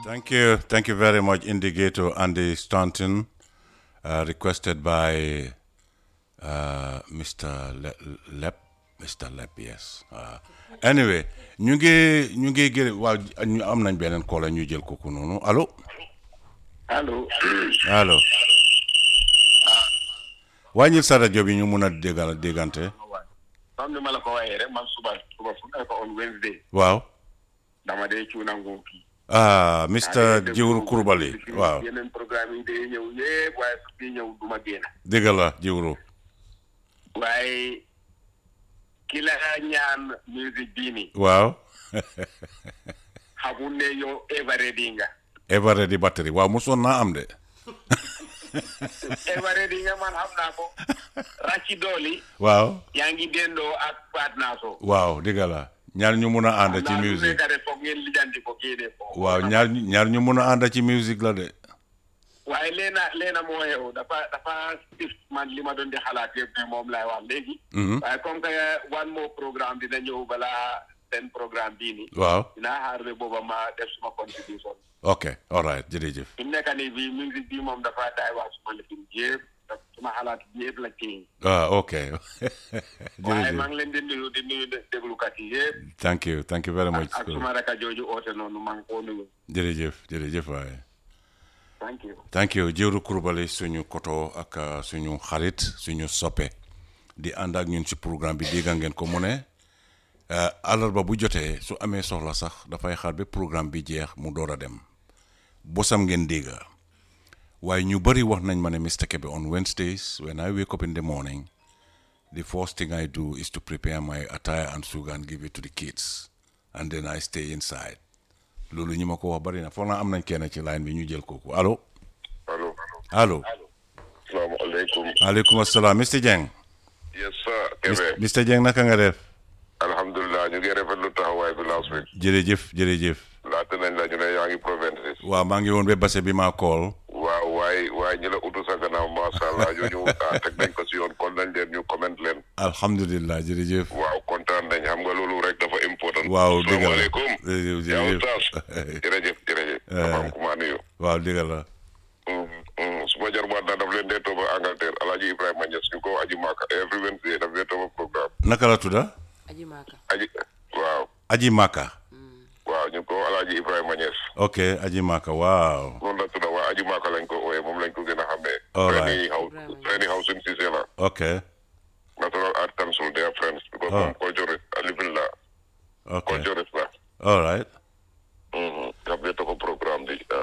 Thank you. Thank you very much, Indicator Andy Staunton, uh, requested by uh, Mr. Le- Lep. Mr. Lep, yes. Uh, anyway, ñu ngi ñu ngi gërëm waaw ñu am nañ beneen koola ñu jël kooku noonu allo allo allo wàññil sa rajo bi ñu mun a déggal déggante comme ni ma la ko waxee rek man suba suba fu nekk on Wednesday waaw dama dee cuuna nguur kii ah Mr. Jiwru Kurbali waaw yeneen programme yi day ñëw yëpp waaye su fi ñëw duma génn dégg la Jiwru waaye ki la ñaan musique bii nii waaw xamul ne yow everready nga Everready battery waaw mosoon naa am de everready nga man xam naa ko racci dooli waaw yaa ngi dendoo ak Faat Naaso waaw dégg la ñaar ñu mun a ànd ci musique musique rek foog ngeen lijjanti ko génne ko waaw ñaar ñaar ñu mun a ànd ci musique la de waaye leena leena moo xew dafa dafa sif man li ma doon di xalaat yëpp ne moom laay wax léegi waaye comme que one more programme dina ñëw balaa seen programme bii nii waaw dinaa xaar ba booba ma def suma contribution ok all right jërëjëf fi mu nekk nii bii musique bi moom dafa daay wax suma lifin yëpp daf suma xalaat yëpp la kii ah ok waaye jërëjëf maa ngi leen di nuyu di nuyu déglukat yi yëpp thank you thank you very much ak suma raka jooju oote noonu maa ngi koo nuyu jërëjëf jërëjëf waaye thank you thank you Jiwru Kurbali suñu koto ak uh, suñu xarit suñu soppe di ànd ak ñun ci programme bi dégg ngeen ko mu ne uh, àllarba bu jotee su amee soxla sax dafay xaar ba programme bi jeex mu door a dem bosam ngeen dégg waaye ñu bari wax nañ ma ne Mr. Kebe on Wednesdays when I wake up in the morning the first thing I do is to prepare my attire and sugar and give it to the kids and then I stay inside loolu ñi ma ko wax bari na foog naa am nañ kenn ci line bi ñu jël kooku allo allo allo salaamaaleykum aleykum asalaam Mr Dieng yes sir Kebe Mr Dieng naka nga def alhamdulilah ñu ngi rafetlu taxawaay bi last week jërëjëf jërëjëf laata nañ la ñu ne yaa ngi provinces waaw maa ngi woon ba base bi maa kool waaw waaye waaye ñi la utu sa gannaaw macha allah ñooñu ah teg nañ ko si yoon kon nañ leen ñu comment leen alhamdulilah jërëjëf waaw kontaan nañ xam nga loolu rek dafa important waaw dëgg la salaamaaleykum jërëjëf yaa jërëjëf ustaas jërëjëf jërëjëf dafa am ku ma nuyu waaw dëgg la suma jarbaat naa daf leen dee tooba Angleterre Alaaji Ibrahima Niass ñu ko aji Maka every Wednesday daf dee tooba programme naka la tudda aji maaka aji waaw aji maka waaw ñu ko Alaaji Ibrahima Niass ok aji maka waaw noonu la tudda waa aji maaka lañ ko ooyee moom lañ ko gën a xamee All right. Training house training house in Cissé la ok National Art Council they are friends because Oh. moom culturist a living la ok culturist la all right